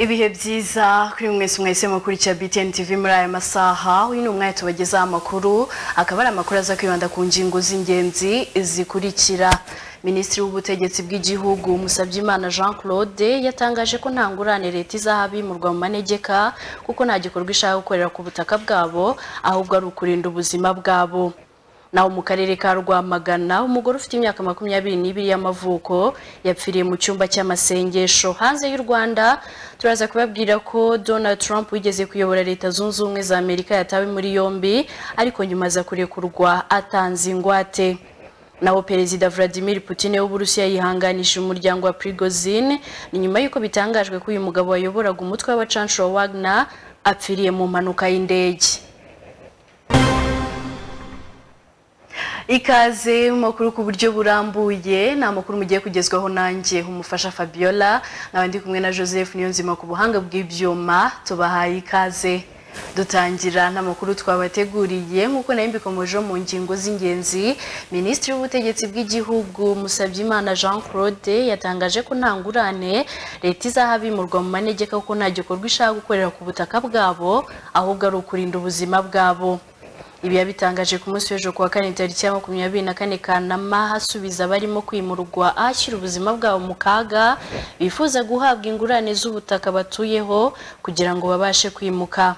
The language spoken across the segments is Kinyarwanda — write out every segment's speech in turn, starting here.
ibihe byiza kuri mwese mwese mukurikira BTN TV muri aya masaha uyu ni umwanya tubagezaho amakuru akaba ari amakuru aza kwibanda ku ngingo z'ingenzi zikurikira minisitiri w'ubutegetsi bw'igihugu Musabyimana Jean Claude yatangaje ko nta ngurane leta izaha abimurwa mu manegeka kuko nta gikorwa ishaka gukorera ku butaka bwabo ahubwo ari ukurinda ubuzima bwabo naho mu karere ka rwamagana umugore ufite imyaka makumyabiri n'ibiri y'amavuko yapfiriye mu cyumba cy'amasengesho hanze y'u rwanda turaza kubabwira ko donald trump wigeze kuyobora leta zunze ubumwe za amerika yatawe muri yombi ariko nyuma aza kurekurwa atanze ingwate naho perezida vladimir putin w'uburusiya yihanganishije umuryango wa prigozin ni nyuma y'uko bitangajwe ko uyu mugabo wayoboraga umutwe w'abacanshuro wagner apfiriye mu mpanuka y'indege ikaze mu makuru ku buryo burambuye ni amakuru mugiye kugezwaho nanjye umufasha fabiola nkaba ndi kumwe na joseph niyo nzima ku buhanga bw'ibyuma tubahaye ikaze dutangira n'amakuru twabateguriye nk'uko nayo mbikomejeho mu ngingo z'ingenzi minisitiri w'ubutegetsi bw'igihugu musabyimana jean claude yatangaje ko nta ngurane leta izaha abimurwa mu manegeka kuko nta gikorwa ishaka gukorera ku butaka bwabo ahubwo ari ukurinda ubuzima bwabo ibi yabitangaje ku munsi w'ejo kuwa kane tariki ya makumyabiri na kane kanama hasubiza abarimo kwimurwa ahashyira ubuzima bwabo mu kaga bifuza guhabwa ingurane z'ubutaka batuyeho kugira ngo babashe kwimuka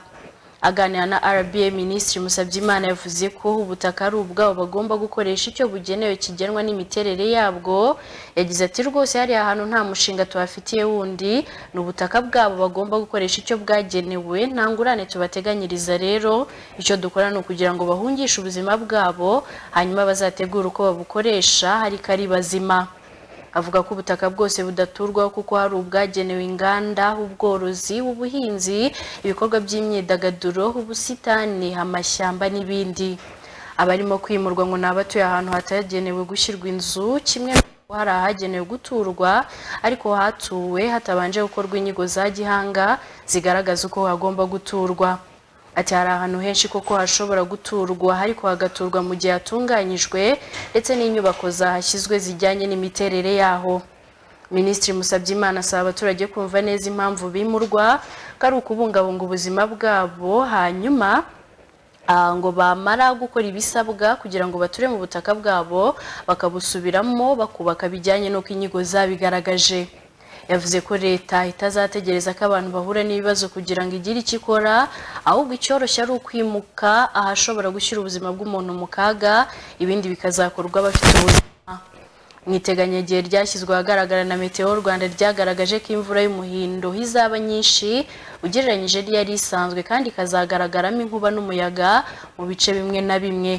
aganira na RBA Minisitiri Musabyimana yavuze ko ubutaka ari ubwabo bagomba gukoresha icyo bugenewe kigenwa n'imiterere yabwo yagize ati rwose hariya ahantu nta mushinga tubafitiye wundi ni ubutaka bwabo bagomba gukoresha icyo bwagenewe nta ngurane tubateganyiriza rero icyo dukora ni ukugira ngo bahungishe ubuzima bwabo hanyuma bazategure uko babukoresha ariko ari bazima avuga ko ubutaka bwose budaturwaho kuko hari ubwagenewe inganda ubworozi ubuhinzi ibikorwa by'imyidagaduro ubusitani amashyamba n'ibindi abarimo kwimurwa ngo ni abatuye ahantu hatagenewe gushyirwa inzu kimwe hari ahagenewe guturwa ariko hatuwe hatabanje gukorwa inyigo za gihanga zigaragaza uko hagomba guturwa ati hari ahantu henshi koko hashobora guturwa ariko hagaturwa mu gihe hatunganyijwe ndetse n'inyubako zahashyizwe zijyanye n'imiterere yaho minisitiri musabyimana asaba abaturage kumva neza impamvu bimurwa ko ari ukubungabunga ubuzima bwabo hanyuma ngo bamara gukora ibisabwa kugira ngo bature mu butaka bwabo bakabusubiramo bakubaka bijyanye n'uko inyigo zabigaragaje yavuze ko leta itazategereza ko abantu bahura n'ibibazo kugira ngo igire icyo ikora ahubwo icyoroshye ari ukwimuka ahashobora gushyira ubuzima bw'umuntu mu kaga ibindi bikazakorwa bafite ubuzima mu iteganyagihe ryashyizwe ahagaragara na meteo rwanda ryagaragaje ko imvura y'umuhindo izaba nyinshi ugereranyije n'iyari isanzwe kandi ikazagaragaramo inkuba n'umuyaga mu bice bimwe na bimwe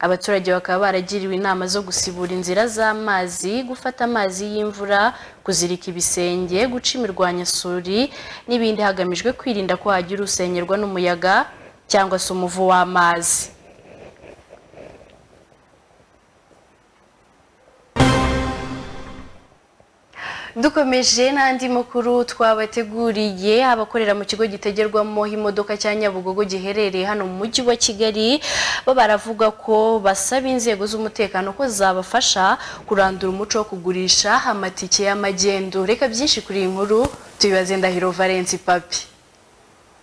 abaturage bakaba baragiriwe inama zo gusibura inzira z'amazi gufata amazi y'imvura kuzirika ibisenge guca imirwanyasuri n'ibindi hagamijwe kwirinda ko hagira usenyerwa n'umuyaga cyangwa se umuvu w'amazi dukomeje n'andi makuru twabateguriye abakorera mu kigo gitegerwamo imodoka cya nyabugogo giherereye hano mu mujyi wa kigali bo baravuga ko basaba inzego z'umutekano ko zabafasha kurandura umuco wo kugurisha amatike y'amagendo reka byinshi kuri iyi nkuru tubibaze ndahiro valence papi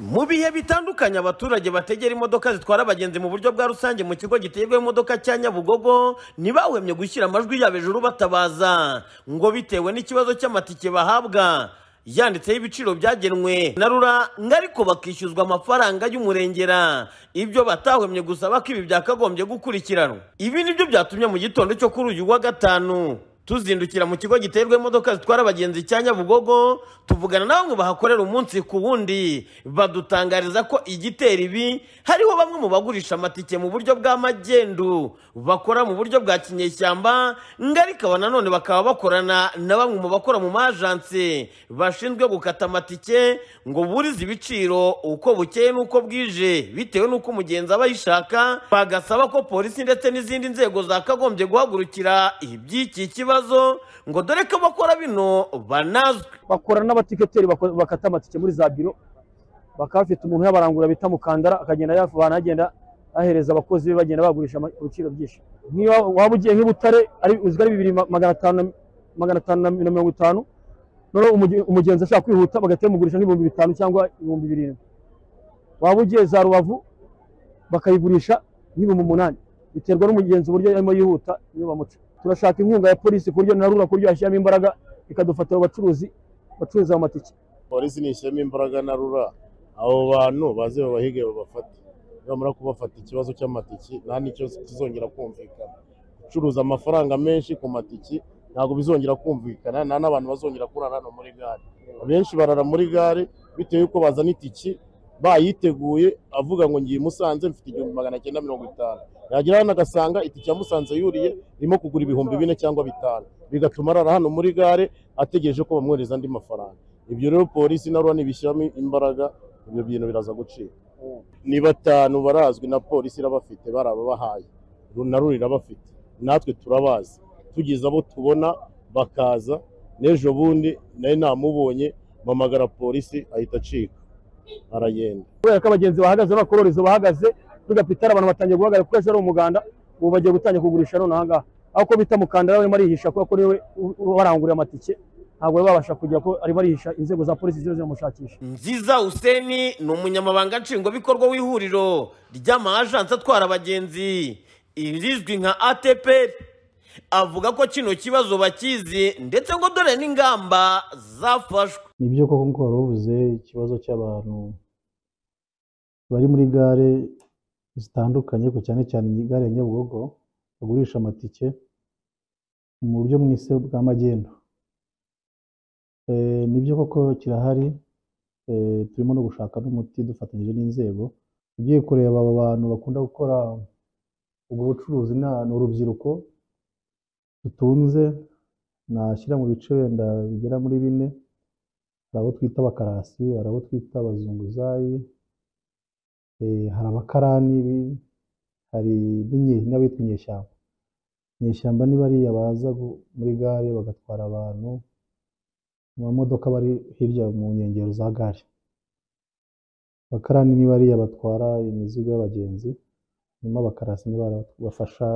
mu bihe bitandukanye abaturage bategera imodoka zitwara abagenzi mu buryo bwa rusange mu kigo giterwa imodoka cya nyabugogo ntibahwemye gushyira amajwi yabo hejuru batabaza ngo bitewe n'ikibazo cy'amatike bahabwa yanditseho ibiciro byagenwe na rura ariko bakishyuzwa amafaranga y'umurengera ibyo batahwemye gusaba ko ibi byakagombye gukurikiranwa ibi nibyo byatumye mu gitondo cyo kuri uyu wa gatanu tuzindukira mu kigo giterwa imodoka zitwara abagenzi cya nyabugogo tuvugana na bamwe bahakorera umunsi ku wundi badutangariza ko igitera ibi hariho bamwe mu bagurisha amatike mu buryo bw'amagendu bakora mu buryo bwa kinyeshyamba ngarika aba nanone bakaba bakorana na bamwe mu bakora mu majanse bashinzwe gukata amatike ngo burize ibiciro uko bukeye n'uko bwije bitewe n'uko umugenzi aba yishaka bagasaba ko polisi ndetse n'izindi nzego zakagombye guhagurukira iby'iki kibazo ikibazo ngo dore ko bakora bino banazwe bakora n'abatiketeri bakata amatike muri za biro bakaba bafite umuntu yabarangura bita mukandara akagenda yavana agenda ahereza abakozi be bagenda bagurisha ku biciro byinshi nk'iyo waba ugiye nk'i butare uzwi ari bibiri magana atanu na mirongo itanu noneho umuge- umugenzi ashaka kwihuta bagahita bamugurisha nk'ibihumbi bitanu cyangwa ibihumbi birindwi waba ugiye za rubavu bakayigurisha nk'ibihumbi umunani biterwa n'umugenzi uburyo arimo yihuta niyo bamuca turashaka inkunga ya polisi ku buryo na rura ku buryo yashyiramo imbaraga ikadufatira abacuruzi bacuruza amatike polisi nishyiramo imbaraga na rura abo bantu baze babahige babafate nibamara kubafata ikibazo cy'amatiki nta n'icyo kizongera kumvikana gucuruza amafaranga menshi ku matiki ntabwo bizongera kumvikana nta n'abantu bazongera kurara hano muri gare abenshi barara muri gare bitewe yuko bazana itiki bayiteguye avuga ngo ngiye i musanze mfite igihumbi magana cyenda mirongo itanu yagera hano agasanga itike ya musanze yuriye irimo kugura ibihumbi bine cyangwa bitanu bigatuma arara hano muri gare ategereje ko bamwohereza andi mafaranga ibyo rero polisi na rura ntibishyiramo imbaraga ibyo bintu biraza gucika ni batanu barazwi na polisi irabafite bari ababahaye Ru- na rura irabafite natwe turabazi tugize abo tubona bakaza n'ejo bundi nawe namubonye mpamagara polisi ahita acika aragenda kubera ko abagenzi bahagaze n'abakororezi bahagaze kuri gapitari abantu batangiye guhagarara kuko ejo ari umuganda ubu bagiye gutangira kugurisha none ahangaha aho ko bita mukandara we arimo arihisha kubera ko niwe barangurira amatike ntabwo bari babasha kugira ko arimo arihisha inzego za polisi ziba ziramushakisha nziza useni ni umunyamabanga nshingwabikorwa w'ihuriro ry'amajansi atwara abagenzi irizwi nka atp avuga ko kino kibazo bakizi ndetse ngo dore n'ingamba zafashwe nibyo koko nk'uko wari uvuze ikibazo cy'abantu bari muri gare zitandukanye ariko cyane cyane iyi gare ya nyabugogo bagurisha amatike mu buryo mwise bwa magendu Eh, nibyo koko kirahari eh, turimo no gushaka n'umuti dufatanyije n'inzego ugiye kureba aba bantu bakunda gukora ubwo bucuruzi na- ni urubyiruko dutunze nashyira mu bice wenda bigera muri bine hari abo twita abakarasi hari abo twita abazunguzayi eh, hari abakarani bi- hari n'inye- n'abitwa inyeshyamba inyeshyamba ni bariya baza gu- muri gare bagatwara abantu mu mamodoka bari hirya mu nkengero za gare abakarani ni bariya batwara imizigo y'abagenzi hanyuma abakarasi ni bariya bafasha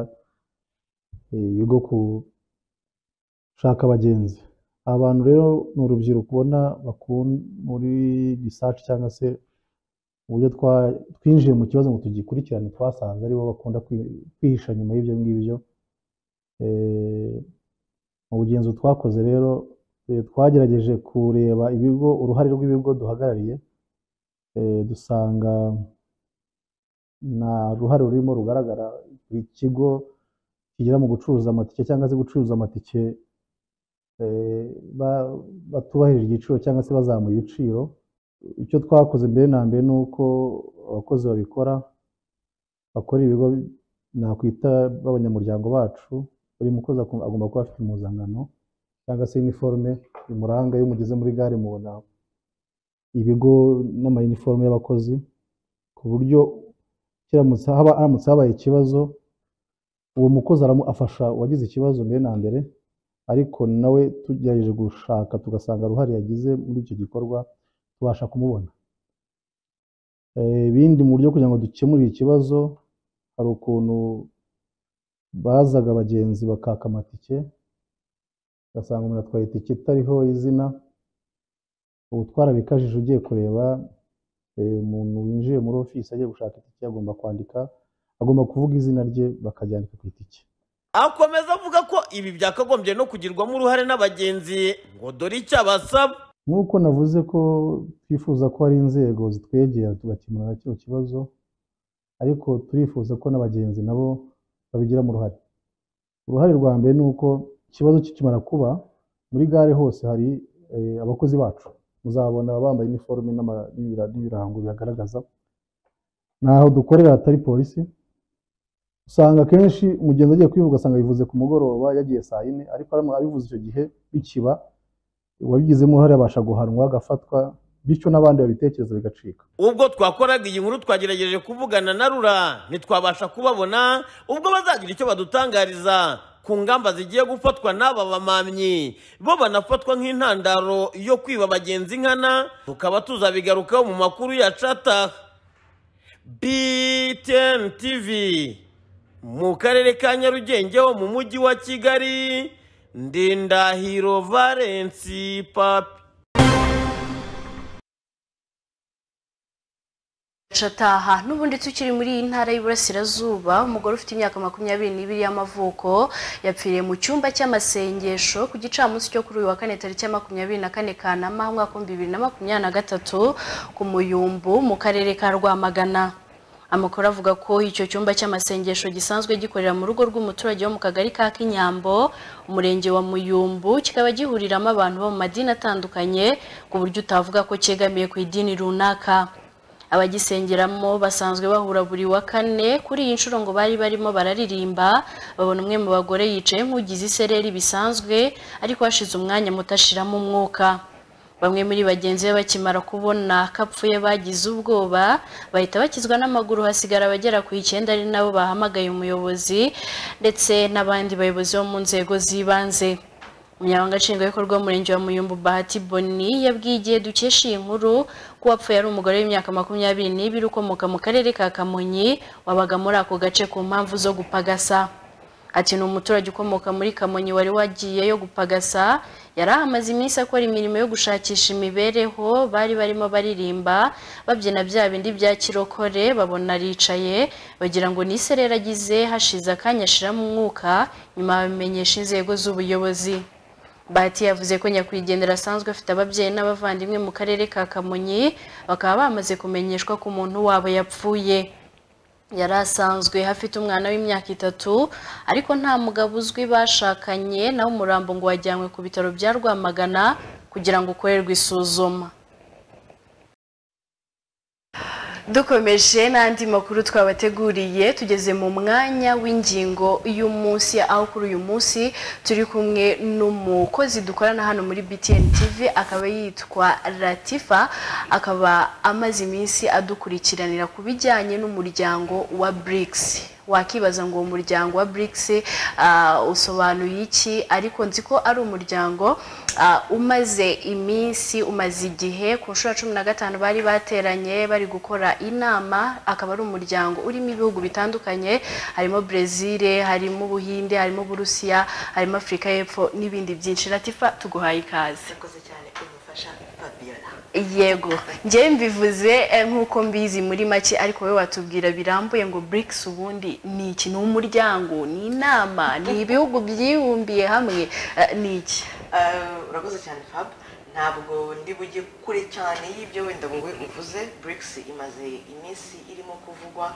eh, ibigo gushaka abagenzi aba bantu rero ni urubyiruko ubona bakun- muri risaci cyangwa se uburyo twa- twinjiye mu kibazo ngo tugikurikirane twasanze aribo bakunda kwi- kwihisha nyuma y'ibyo ngibyo Eh, mu bugenzo twakoze rero eh, twagerageje kureba ibigo uruhare rw'ibigo duhagarariye eh, dusanga nta ruhare rurimo rugaragara buri kigo kigira mu gucuruza amatike cyangwa se gucuruza amatike eh, ba- batubahirije igiciro cyangwa se bazamuye ibiciro icyo twakoze mbere na mbere ni uko abakozi babikora bakora ibigo nakwita b'abanyamuryango bacu buri mukozi akum- agomba kuba afite impuzankano cyangwa se iniforume imuranga iyo mugeze muri gare mubona ibigo n'amayiniforume y'abakozi ku buryo kiramutse haba- haramutse habaye ikibazo uwo mukozi aramu- afasha uwagize ikibazo mbere na mbere ariko nawe tugerageje gushaka tugasanga uruhare yagize muri icyo gikorwa tubasha kumubona Eh, ibindi mu buryo kugira ngo dukemure ikibazo hari ukuntu bazaga abagenzi bakaka amatike ugasanga umuntu atwaye itike itariho izina ubu twarabikajije ugiye kureba eh, umuntu winjiye muri ofisi agiye gushaka itike agomba kwandika agomba kuvuga izina rye bakaryandika ku itike akomeza avuga ko ibi byakagombye no kugirwamo uruhare n'abagenzi ngo dore icyo abasaba nk'uko navuze ko twifuza ko hari inzego zitwegera tugakemura kino kibazo ariko turifuza ko n'abagenzi nabo babigiramo uruhare uruhare rwa mbere ni uko ikibazo kikimara kuba muri gare hose hari eh, abakozi bacu muzabona bambaye iniforume n'ama- n'ibira- n'ibirango bibagaragaza naho dukorera hatari polisi usanga akenshi umugenzi agiye kwivuga asanga yivuze ku mugoroba yagiye saa yine ariko aramwa- abivuze icyo gihe bikiba uwabigizemo uruhare abasha guhanwa agafatwa bityo n'abandi babitekereza bigacika ubwo twakoraga iyi nkuru twagerageje kuvugana na rura ntitwabasha kubabona ubwo bazagira icyo badutangariza ku ngamba zigiye gufatwa n'aba bamamyi bo banafatwa nk'intandaro yo kwiba abagenzi nkana tukaba tuzabigarukaho mu makuru ya cata btn tv mu karere ka nyarugenge ho mu mujyi wa kigali ndindahiro valensi papi Shataha n'ubundi tukiri muri iyi ntara y'iburasirazuba umugore ufite imyaka makumyabiri n'ibiri y'amavuko yapfiriye mu cyumba cy'amasengesho ku gicamunsi cyo kuri uyu wa kane tariki ya makumyabiri na kane kanama umwaka w'ibihumbi bibiri na makumyabiri na gatatu ku muyumbu mu karere ka rwamagana amakuru avuga ko icyo cyumba cy'amasengesho gisanzwe gikorera mu rugo rw'umuturage wo mu kagari ka kinyambo umurenge wa muyumbu kikaba gihuriramo abantu bo mu madini atandukanye ku buryo utavuga ko cyegamiye ku idini runaka abagisengeramo basanzwe bahura buri wa kane kuri iyi nshuro ngo bari barimo bararirimba babona umwe mu bagore yicaye nk'ugize isereri bisanzwe ariko hashize umwanya mutashiramo umwuka bamwe muri bagenzi be bakimara kubona ko apfuye bagize ubwoba bahita bakizwa n'amaguru hasigara abagera ku icyenda ari nabo bahamagaye umuyobozi ndetse n'abandi bayobozi bo mu nzego z'ibanze umunyamabanga nshingwabikorwa w'umurenge wa muyumbu bahati boni yabwiye igihe dukesha iyi nkuru ko uwapfuye ari umugore w'imyaka makumyabiri n'ibiri ukomoka mu karere ka kamonyi wabaga muri ako gace ku mpamvu zo gupagasa ati ni umuturage ukomoka muri kamonyi wari wagiyeyo gupagasa yari ahamaze iminsi akora imirimo yo gushakisha imibereho bari barimo baririmba babyina bya bindi bya kirokore babona aricaye bagira ngo ni iserera agize hashize akanya ashiramo umwuka nyuma bamenyesha inzego z'ubuyobozi Bahati yavuze ko nyakwigendera asanzwe afite ababyeyi n'abavandimwe mu karere ka Kamonyi bakaba bamaze kumenyeshwa ko umuntu wabo yapfuye yari asanzwe afite umwana w'imyaka itatu ariko nta mugabo uzwi bashakanye nawe umurambo ngo wajyanywe ku bitaro bya Rwamagana kugira ngo ukorerwe isuzuma dukomeje n'andi makuru twabateguriye tugeze mu mwanya w'ingingo y'umunsi aho kuri uyu munsi turi kumwe n'umukozi dukorana hano muri BTN TV akaba yitwa Latifa akaba amaze iminsi adukurikiranira ku bijyanye n'umuryango wa BRICS wakibaza ngo uwo muryango wa BRICS usobanuye iki ariko nzi ko ari umuryango umaze iminsi umaze igihe ku nshuro ya cumi na gatanu bari bateranye bari gukora inama akaba ari umuryango urimo ibihugu bitandukanye harimo Brazil harimo Ubuhinde harimo Burusiya harimo Afurika y'Epfo n'ibindi byinshi Latifa tuguhaye ikaze yego njyewe mbivuze nk'uko mbizi muri make ariko wowe watubwira birambuye ngo BRICS ubundi ni iki ni umuryango ni inama ni ibihugu byibumbiye hamwe ni iki urakoze cyane fab ntabwo ndi bujye kure cyane y'ibyo wenda ngo uvuze BRICS imaze iminsi irimo kuvugwa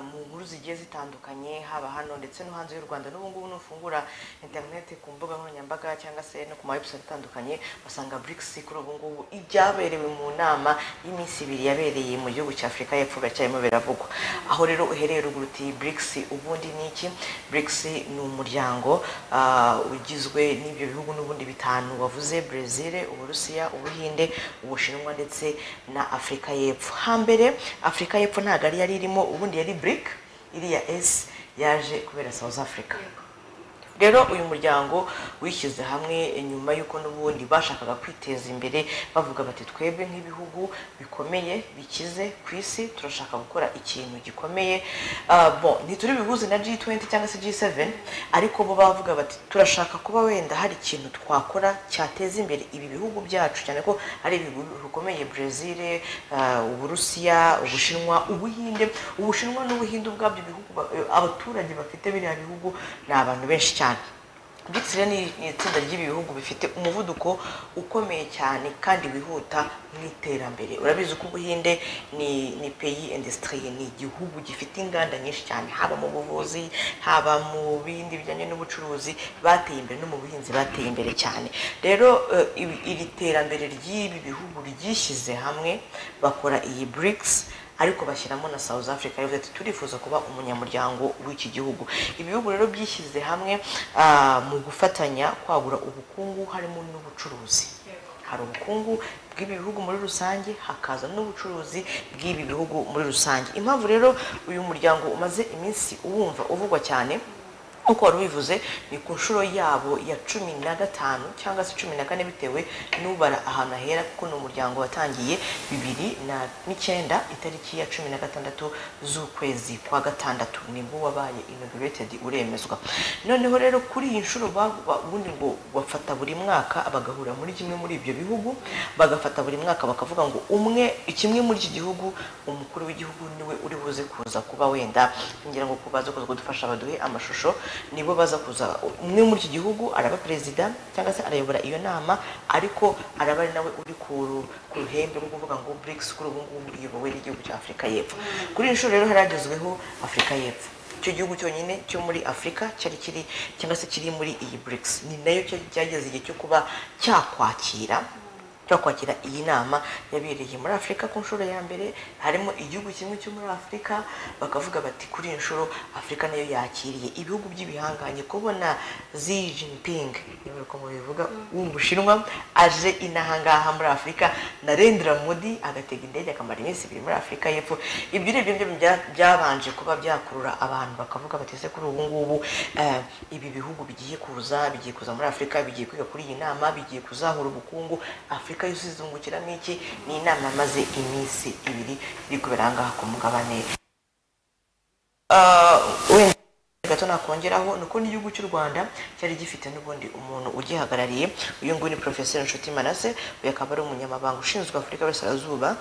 mu nkuru zigiye zitandukanye haba hano ndetse no hanze y'u Rwanda n'ubu ngubu nufungura interineti ku mbuga nkoranyambaga cyangwa se no ku ma website atandukanye basanga BRICS kuri ubu ngubu ibyaberewe mu nama y'iminsi ibiri yabereye mu gihugu cya Afurika y'Epfo biracyarimo biravugwa aho rero uhereye ruguru uti BRICS ubundi ni iki BRICS ni umuryango ah, ugizwe n'ibyo bihugu n'ubundi bitanu wavuze Brazil Uburusiya Ubuhinde Ubushinwa ndetse na Afurika y'Epfo hambere Afurika y'Epfo ntabwo ari yari irimo ubundi yari BRIC iriya S yaje kubera South Africa rero uyu muryango wishyize hamwe nyuma y'uko n'ubundi bashakaga kwiteza imbere bavuga bati twebwe nk'ibihugu bikomeye bikize ku isi turashaka gukora ikintu gikomeye Ah, bon ntituri bihuze na G20 cyangwa se G7 ariko bo bavuga bati turashaka kuba wenda hari ikintu twakora cyateza imbere ibi bihugu byacu cyane ko ari ibihugu bikomeye Brazil ah, Uburusiya Ubushinwa Ubuhinde Ubushinwa n'Ubuhinde ubwabyo ibihugu ba- abaturage bafite biriya bihugu ni abantu benshi cyane BRICS rero ni ni itsinda ry'ibi bihugu bifite umuvuduko ukomeye cyane kandi wihuta mu iterambere urabizi ko ubuhinde ni ni peyi industrie ni igihugu gifite inganda nyinshi cyane haba mu buvuzi haba mu bindi bijyanye n'ubucuruzi bateye imbere no mu buhinzi bateye imbere cyane rero eh, ibi- iri terambere ry'ibi bihugu ryishyize hamwe bakora iyi BRICS ariko bashyiramo na South Africa yavuze ati turifuza kuba umunyamuryango w'iki gihugu ibi bihugu rero byishyize hamwe ah, mu gufatanya kwagura ubukungu harimo n'ubucuruzi hari ubukungu bw'ibi bihugu muri rusange hakaza n'ubucuruzi bw'ibi bihugu muri rusange impamvu rero uyu muryango umaze iminsi uwumva uvugwa cyane nk'uko wari ubivuze ni ku nshuro yabo ya cumi na gatanu cyangwa se cumi na kane bitewe n'ubara ahantu ahera kuko ni umuryango watangiye bibiri na n'icyenda itariki ya cumi na gatandatu z'ukwezi kwa gatandatu nibwo wabaye inaugurated uremezwa noneho rero kuri iyi nshuro ba- ba- ubundi ngo bafata buri mwaka bagahura muri kimwe muri ibyo bihugu bagafata buri mwaka bakavuga ngo umwe kimwe muri iki gihugu umukuru w'igihugu niwe uri buze kuza kuba wenda ngira ngo kubaza kuza kudufasha baduhe amashusho nibo baza kuza umwe muri iki gihugu araba perezida cyangwa se arayobora iyo nama ariko araba ari nawe uri ku ru- ku ruhembe rwo kuvuga ngo BRICS kuri ubu ngubu iyobowe n'igihugu cya Afurika y'Epfo kuri iyi nshuro rero haragezweho Afurika y'Epfo icyo gihugu cyonyine cyo muri afurika cyari kiri cyangwa se kiri muri iyi BRICS ni nayo cya- cyageze igihe cyo kuba cyakwakira cyo kwakira iyi nama yabereye muri afurika ku nshuro ya mbere harimo igihugu kimwe cyo muri afurika bakavuga bati kuri iyi nshuro afurika nayo yakiriye ibihugu by'ibihanganye kubona Xi Jinping niba uko mubivuga wo mu bushinwa aje inahangaha muri afurika narendra modi agatega indege akamara iminsi ibiri muri afurika y'epfo ibyo rero byo bya- byabanje kuba byakurura abantu bakavuga bati ese kuri ubu ngubu eh, ibi bihugu bigiye kuza bigiye kuza muri afurika bigiye kwiga kuri iyi nama bigiye kuzahura ubukungu afurika yose izungukiramo iki ni inama maze iminsi ibiri iri kubera aha ngaha ku mugabane Ah, wenda gato nakongeraho ni uko n'igihugu cy'u rwanda cyari gifite n'ubundi umuntu ugihagarariye uyu nguyu ni porofeseri nshuti manase uyu akaba ari umunyamabanga ushinzwe afurika y'uburasirazuba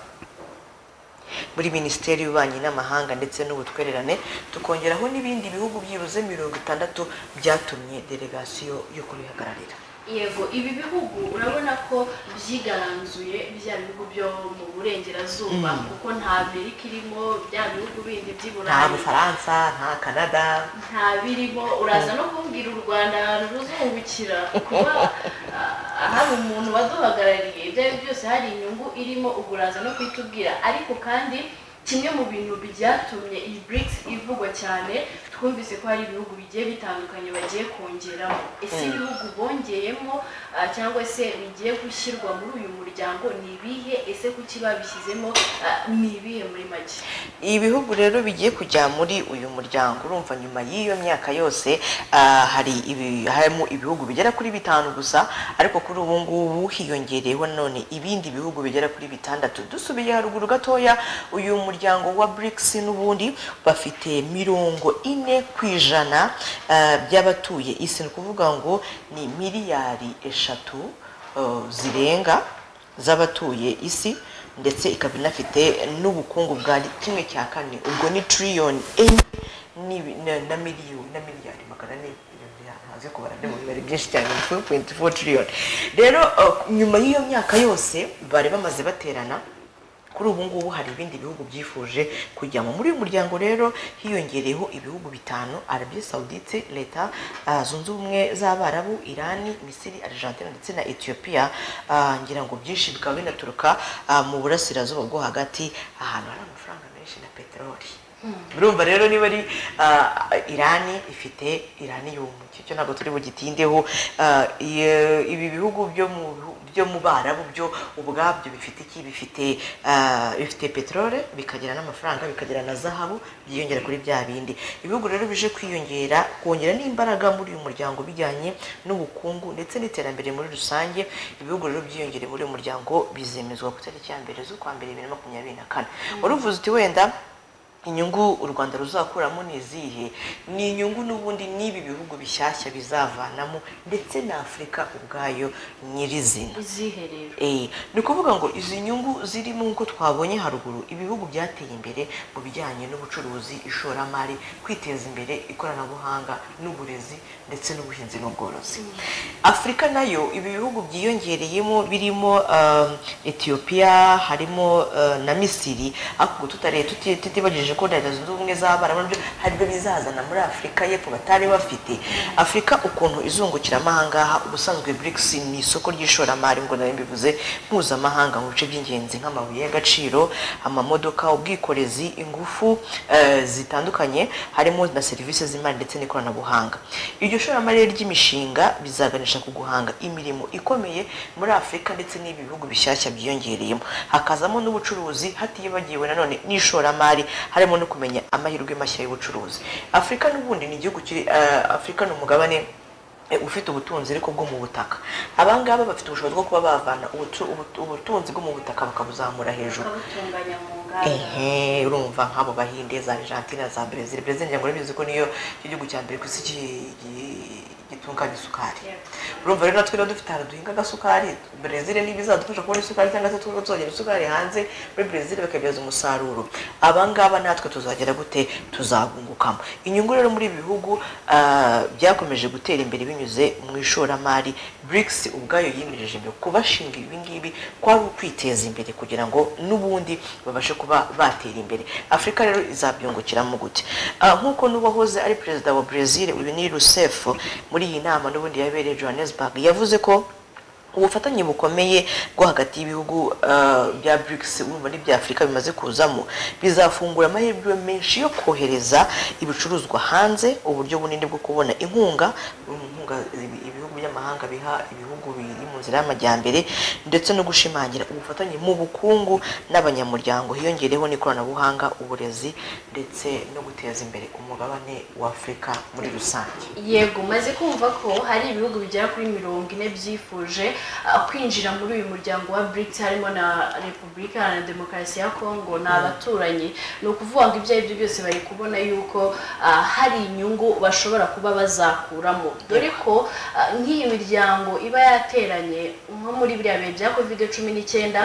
muri minisiteri y'ububanyi n'amahanga ndetse n'ubutwererane tukongeraho n'ibindi bihugu byibuze mirongo itandatu byatumye delegasiyo yo kubihagararira yego ibi bihugu urabona ko byigaranzuye bya bihugu byo mu burengerazuba kuko nta amerika irimo bya bihugu bindi by'i nta burayi bufaransa nta kanada nta birimo uraza no kumbwira u rwanda ahantu ruzungukira kuba ah, hari umuntu waduhagarariye ibyo ari byo byose hari inyungu irimo ubwo uraza no kuitubwira ariko kandi kimwe mu bintu byatumye iyi BRICS ivugwa cyane twumvise ko hari ibihugu bigiye bitandukanye bagiye kongeramo ese ibihugu bongeyemo ah, cyangwa se bigiye gushyirwa muri uyu muryango ni ibihe ese kuki babishyizemo ah, ni ibihe muri make ibi bihugu rero bigiye kujya muri uyu muryango urumva nyuma y'iyo myaka yose ah, hari ibi- harimo ibihugu bigera kuri bitanu gusa ariko kuri ubu ngubu hiyongereyeho none ibindi bihugu bigera kuri bitandatu dusubiye haruguru gatoya uyu muryango wa BRICS n'ubundi bafite mirongo ine ku ijana ah, by'abatuye isi ni ukuvuga ngo ni miliyari eshatu eh, zirenga z'abatuye isi ndetse ikaba inafite n'ubukungu bwa kimwe cya kane ubwo ni tiriyoni enye n'ibi- na- na miliyoni na miliyari magana ane haze kubara ni mu bibare byinshi cyane ni 4.4 tiriyoni rero uh, nyuma y'iyo myaka yose bari bamaze baterana kuri ubu ngubu hari ibindi bihugu byifuje kujyamo muri uyu muryango rero hiyongereyeho ibihugu bitanu arabiya sawudite leta ah, zunze ubumwe z'abarabu irani misiri argentine ndetse na etiyopiya Ah, ngira ngo byinshi bikaba binaturuka ah, mu burasirazuba bwo hagati ahantu hari amafaranga menshi na peteroli urumva rero niba ari ah, irani ifite iraniyumu cyo ntabwo turi bugitindeho Ah, iyo- ibi bihugu byo mu bihu- byo mu barabu byo ubwabyo bifite iki bifite ah, bifite peteroli bikagira n'amafaranga bikagira na zahabu byiyongera kuri bya bindi ibihugu rero bije kwiyongera kongera n'imbaraga muri uyu muryango bijyanye n'ubukungu ndetse n'iterambere muri rusange ibihugu rero byiyongereye muri uyu muryango bizemezwa ku itariki ya mbere z'ukwa mbere bibiri na makumyabiri na kane wari uvuze uti wenda inyungu u rwanda ruzakuramo ni izihe ni inyungu n'ubundi n'ibi bihugu bishyashya bizavanamo ndetse na afurika ubwayo nyirizina izihe rero Eh, ni ukuvuga ngo izi nyungu zirimo nk'uko twabonye haruguru ibihugu byateye imbere mu bijyanye n'ubucuruzi ishoramari kwiteza imbere ikoranabuhanga n'uburezi ndetse n'ubuhinzi n'ubworozi afurika nayo ibi bihugu byiyongereyemo birimo um, etiyopiya harimo uh, na misiri ariko tutareye tuti- tutibagije ko leta zunze ubumwe z'abarabu nabyo haribyo bizazana muri afurika y'epfo batari bafite afurika ukuntu izungukiramo ahangaha ubusanzwe BRICS ni isoko ry'ishoramari ngo nayo mbivuze mpuzamahanga mu bice by'ingenzi nk'amabuye y'agaciro amamodoka ubwikorezi ingufu eh, zitandukanye harimo na serivisi z'imari ndetse n'ikoranabuhanga iryo shoramari ry'imishinga bizaganisha ku guhanga imirimo ikomeye muri afurika ndetse n'ibi bihugu bishyashya byiyongereyemo hakazamo n'ubucuruzi hatiyibagiwe nanone n'ishoramari harimo no kumenya amahirwe mashya y'ubucuruzi afurika n'ubundi ni igihugu kiri eh, afurika ni umugabane eh, ufite ubutunzi ariko bwo mu butaka abangaba bafite ubushobozi bwo kuba bavana ubutu- ubutu- ubutunzi bwo mu butaka bakabuzamura hejuru bakabutunganya mu nganda ehe urumva nk'abo bahinde za argentina za brezil brezil ngira ngo urabizi ko niyo cyo gihugu cya mbere ku isi ki- ki- gitunganya isukari urumva rero natwe rero dufite ahantu duhinga agasukari brezil niba izadufasha kubona isukari cyangwa se tuba tuzongera isukari hanze muri brezil bakabyaza umusaruro abangaba natwe tuzagera gute tuzabungukamo inyungu rero muri ibi bihugu ah, byakomeje gutera imbere binyuze mu ishoramari BRICS ubwayo yimirije imbere kubashinga ibi ngibi kwari ukwiteza imbere kugira ngo n'ubundi babashe kuba batera imbere afurika rero izabyungukiramo gute Ah, nk'uko n'uwahoze ari perezida wa brezil uyu ni rusef muri iyi nama n'ubundi yabereye johannesburg yavuze ko ubufatanye bukomeye bwo hagati y'ibihugu eh, bya BRICS urumva n'ibya Afurika bimaze kuzamo bizafungura amahirwe menshi yo kohereza ibicuruzwa hanze uburyo bunini bwo kubona inkunga inkunga ibi- ibihugu by'amahanga biha ibihugu biri mu nzira y'amajyambere ndetse no gushimangira ubufatanye mu bukungu n'abanyamuryango hiyongereho n'ikoranabuhanga uburezi ndetse no guteza imbere umugabane w'Afurika muri rusange yego maze kumva ko hari ibihugu bigera kuri mirongo ine byifuje ah, kwinjira muri uyu muryango wa BRICS harimo na repubulika Iharanira demokarasi ya kongo ni abaturanyi ni ukuvuga ngo ibyo ari byo byose bari kubona yuko ah, hari inyungu bashobora kuba bazakuramo dore ko ah, nk'iyi miryango iba yateranye nko muri biriya bihe bya covid cumi n'icyenda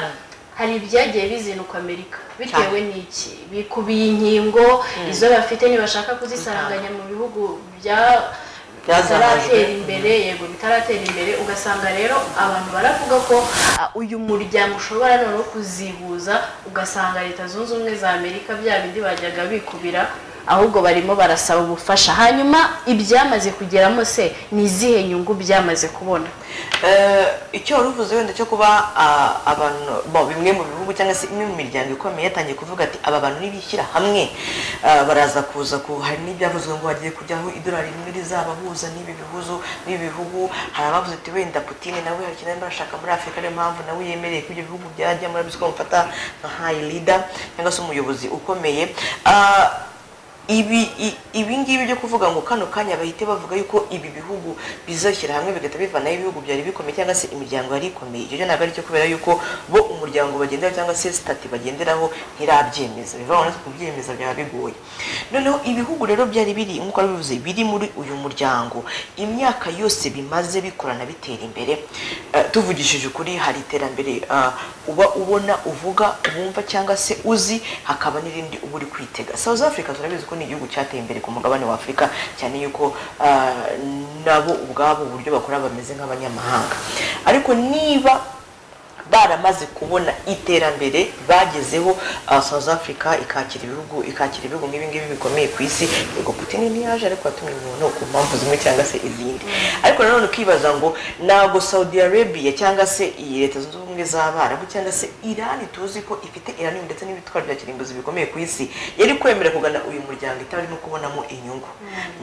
hari ibyagiye bizinukwa amerika bitewe n'iki bikubiye inkingo izo bafite ntibashaka kuzisaranganya mu bihugu bya bitaratera imbere yego bitaratera imbere ugasanga rero abantu baravuga ko ah, uyu muryango ushobora noneho kuzihuza ugasanga leta zunze ubumwe za amerika bya bindi bajyaga bikubira ahubwo barimo barasaba ubufasha hanyuma ibyamaze kugeramo se ni izihe nyungu byamaze kubona Eh, icyo wari uvuze wenda cyo kuba ah, abantu bo, bimwe mu bihugu cyangwa se imwe mu miryango ikomeye yatangiye kuvuga ati aba bantu nibishyira hamwe ah, baraza kuza ku hari n'ibyavuzwe ngo hagiye kujyaho idolari rimwe rizabahuza n'ibi bihuzo n'ibi bihugu hari abavuze ati wenda Putin nawe hari ikintu arimo arashaka muri Afurika niyo mpamvu nawe yemereye ko ibyo bihugu byajya muri ko bamufata nka high leader cyangwa se umuyobozi ukomeye Ah, ibi i- ibi ngibi byo kuvuga ngo kano kanya bahite bavuga yuko ibi bihugu bizashyira hamwe bigahita bivanaho ibihugu byari bikomeye cyangwa se imiryango yari ikomeye icyo cyo ntabwo ari cyo kubera yuko bo umuryango bagenderaho cyangwa se sitati bagenderaho ntirabyemeza biva aho kubyemeza byaba bigoye noneho ibihugu rero byari biri nk'uko bivuze biri muri uyu muryango imyaka yose bimaze bikorana bitera imbere eh, tuvugishije ukuri hari iterambere ah, uba ubona uvuga wumva cyangwa se uzi hakaba n'irindi uba uri kwitega south africa turabizi ko ni igihugu cyateye imbere ku mugabane wa afurika cyane yuko ah, nabo ubwabo uburyo bakora bameze nk'abanyamahanga ariko niba baramaze kubona iterambere bagezeho ah, South Africa ikakira ibihugu ikakira ibihugu nk'ibi ngibi bikomeye ku isi yego Putin ntiyaje ariko yatumye umuntu ku mpamvu zimwe cyangwa se izindi ariko nanone ukibaza ngo ntabwo Saudi Arabia cyangwa se iyi leta zunze ubumwe z'abarabu cyangwa se Iran tuzi ko ifite uranium ndetse n'ibitwaro bya kirimbuzi bikomeye ku isi yari kwemera kugana uyu muryango itarimo kubonamo inyungu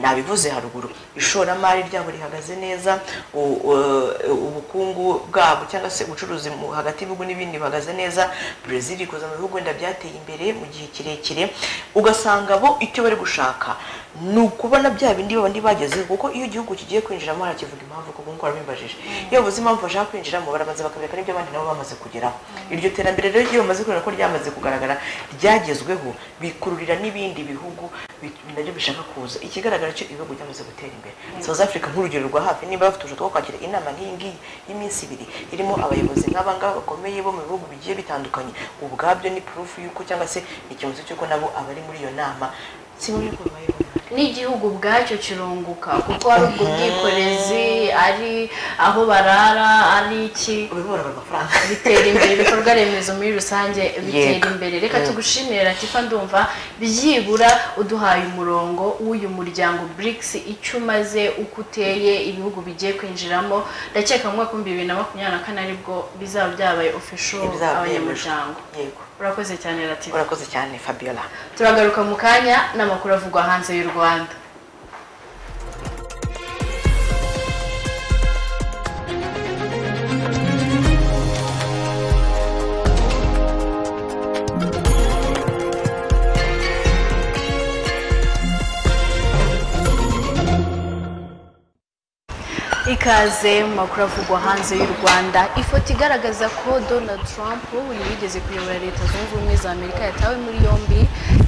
nabivuze haruguru ishoramari ryabo rihagaze neza u- u- ubukungu bwabo cyangwa se ubucuruzi mu- hagati y'ibihugu n'ibindi buhagaze neza brezil ikoza mu bihugu wenda byateye imbere mu gihe kirekire ugasanga bo icyo bari gushaka ni ukubona bya bindi babandi bagezeho kuko iyo igihugu kigiye kwinjiramo harakivuga impamvu kuko ngo warabimbajije iyo bavuze impamvu bashaka kwinjiramo barabanza bakabereka n'ibyo abandi nabo bamaze kugeraho iryo terambere rero iyo bamaze kubona ko ryamaze kugaragara ryagezweho bikururira n'ibindi bihugu bi- nabyo bishaka kuza ikigaragara cyo ibihugu byamaze gutera imbere south africa nk'urugero rwa hafi niba bafite ubushobozi bwo kwakira inama nk'iyi ngiyi y'iminsi ibiri irimo abayobozi nk'aba ngaba bakomeye bo mu bihugu bigiye bitandukanye ubwabyo ni purufu y'uko cyangwa se ni ikimenyetso cy'uko nabo abari muri iyo nama si muri ko babayeho n'igihugu ubwacyo kirunguka kuko hari ubwo bwikorezi ari aho barara ari iki ubibora amafaranga bitera imbere ibikorwa remezo muri rusange bitera Yego. imbere reka tugushimire latifa ndumva byibura uduhaye umurongo w'uyu muryango BRICS icyo umaze uko uteye ibihugu bigiye kwinjiramo ndakeka mu mwaka w'ibihumbi bibiri na makumyabiri na kane aribwo bizaba byabaye ofisho Bizaba abanyamuryango yego urakoze cyane latifa urakoze cyane fabiola turagaruka mu kanya n'amakuru avugwa hanze y'u rwanda ikaze mu makuru avugwa hanze y'u rwanda ifoto igaragaza ko donald trump uyu wigeze kuyobora leta zunze ubumwe za amerika yatawe muri yombi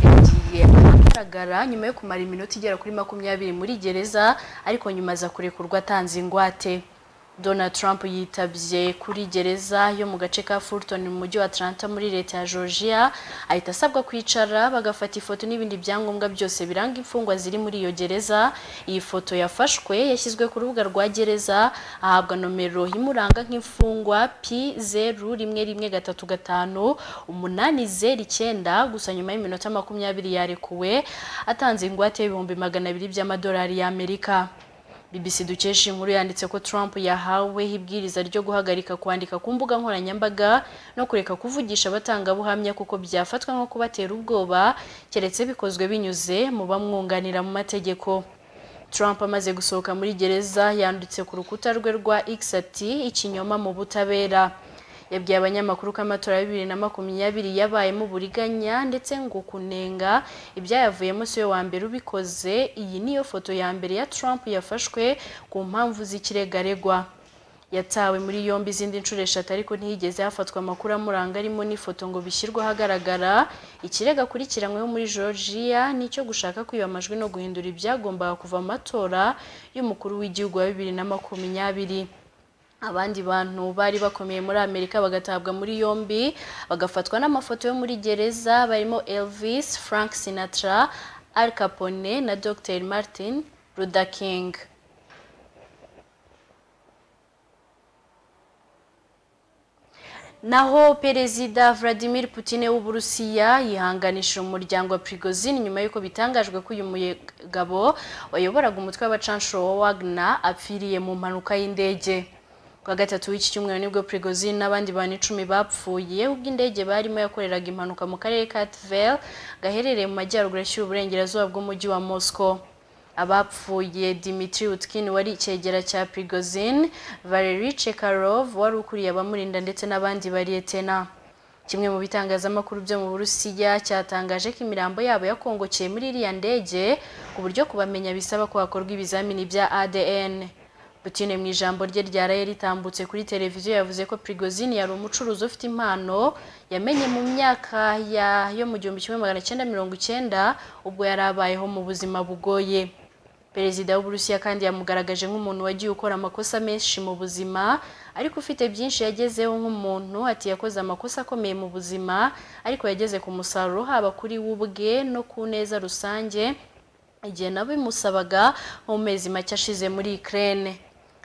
yagiye ahagaragara nyuma yo kumara iminota igera kuri makumyabiri muri gereza ariko nyuma aza kurekurwa atanze ingwate Donald Trump yitabye kuri gereza yo mu gace ka Fulton mu mujyi wa Atlanta muri leta ya Georgia ahita asabwa kwicara bagafata ifoto n'ibindi byangombwa byose biranga imfungwa ziri muri iyo gereza iyi foto yafashwe yashyizwe ku rubuga rwa gereza ahabwa nomero imuranga nk'imfungwa P zeru rimwe rimwe gatatu gatanu umunani zeru icyenda gusa nyuma y'iminota makumyabiri yarekuwe atanze ingwate y'ibihumbi magana abiri by'amadolari y'Amerika BBC dukesha inkuru yanditse ko Trump yahawe ibwiriza ryo guhagarika kwandika ku mbuga nkoranyambaga no kureka kuvugisha abatangabuhamya kuko byafatwa nko kubatera ubwoba keretse bikozwe binyuze mu bamwunganira mu mategeko Trump amaze gusohoka muri gereza yanditse ku rukuta rwe rwa X ati ikinyoma mu butabera yabwiye abanyamakuru ko amatora ya bibiri na makumyabiri yabayemo uburiganya ndetse ngo kunenga ibyayavuyemo si we wa mbere ubikoze iyi niyo foto ya mbere ya Trump yafashwe ku mpamvu z'ikirego aregwa yatawe muri yombi izindi nshuro eshatu ariko ntiyigeze hafatwa amakuru amuranga arimo n'ifoto ngo bishyirwe ahagaragara ikirego akurikiranyweho muri georgia ni icyo gushaka kwiba amajwi no guhindura ibyagombaga kuva amatora y'umukuru w'igihugu wa bibiri na makumyabiri abandi bantu bari bakomeye muri amerika bagatabwa muri yombi bagafatwa n'amafoto yo muri gereza barimo elvis frank sinatra al capone na dr martin luther king naho perezida Vladimir Putin w'uburusiya yihanganishije umuryango wa Prigozhin nyuma y'uko bitangajwe ko uyu mugabo wayoboraga umutwe w'abacanshuro wa Wagner apfiriye mu mpanuka y'indege kuwa gatatu w'iki cyumweru nibwo Prigozhin n'abandi bantu icumi bapfuye ubwo indege barimo yakoreraga impanuka mu karere ka Tver gaherereye mu majyaruguru ashyira uburengerazuba bw'umujyi wa Moscow abapfuye Dmitry Utkin wari icyegera cya Prigozhin Valery Chekarov wari ukuriye abamurinda ndetse n'abandi bariyetena kimwe mu bitangazamakuru byo mu burusiya cyatangaje ko imirambo yabo yakongokeye muri iriya ndege ku buryo kubamenya bisaba ko hakorwa ibizamini bya ADN Putin mu ijambo rye ryaraye ritambutse kuri televiziyo yavuze ko Prigozhin yari umucuruzi ufite impano yamenye mu myaka ya yo mu gihumbi kimwe magana cyenda mirongo icyenda ubwo yari abayeho mu buzima bugoye perezida w'uburusiya kandi yamugaragaje nk'umuntu wagiye ukora amakosa menshi mu buzima ariko ufite byinshi yagezeho nk'umuntu ati yakoze amakosa akomeye mu buzima ariko yageze ku musaruro haba kuri we ubwe no ku neza rusange igihe nabimusabaga mu mezi make ashize muri Ukraine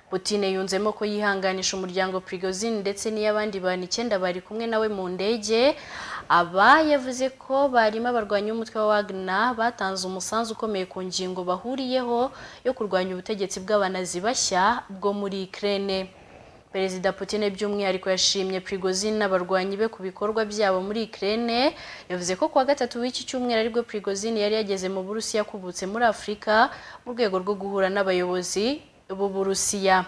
Putin yunzemo ko yihanganisha umuryango Prigozhin ndetse n'iy'abandi bantu icyenda bari kumwe nawe mu ndege aba yavuze ko barimo abarwanya umutwe wa Wagner batanze umusanzu ukomeye ku ngingo bahuriyeho yo kurwanya ubutegetsi bw'abanazi bashya bwo muri Ukraine Perezida Putin by'umwihariko yashimye Prigozhin n'abarwanyi be ku bikorwa byabo muri Ukraine yavuze ko kuwa gatatu w'iki cyumweru aribwo Prigozhin yari yageze mu Burusiya akubutse muri Afurika mu rwego rwo guhura n'abayobozi b'uburusiya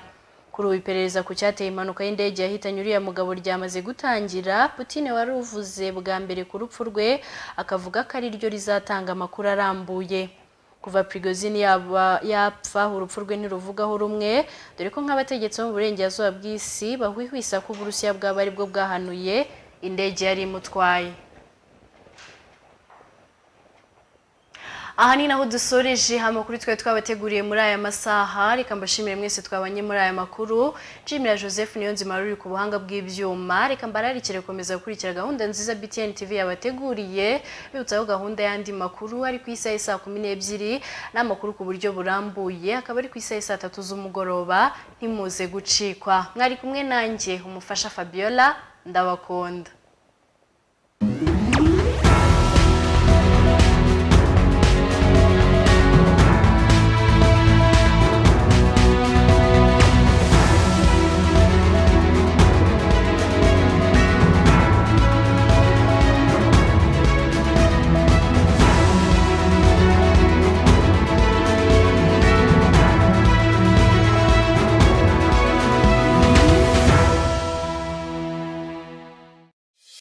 kuri ubu iperereza ku cyateye impanuka y'indege yahitanye uriya mugabo ryamaze gutangira Putin wari uvuze bwa mbere ku rupfu rwe akavuga ko ari ryo rizatanga amakuru arambuye kuva Prigozhin yaba yapfa urupfu rwe ntiruvugaho rumwe dore ko nk'abategetsi bo mu burengerazuba bw'isi bahwihwisa ko uburusiya bwaba ari bwo bwahanuye indege yari imutwaye aha ni naho dusoreje amakuru twari twabateguriye muri aya masaha reka mbashimire mwese twabanye muri aya makuru nshimira joseph niyonzima ruri ku buhanga bw'ibyuma reka mbararikire gukomeza gukurikira gahunda nziza btn tv yabateguriye bibutsaho gahunda y'andi makuru ari ku isaha y'i saa kumi n'ebyiri n'amakuru ku buryo burambuye akaba ari ku isaha y'i saa tatu z'umugoroba ntimuze gucikwa mwari kumwe nanjye umufasha fabiola ndabakunda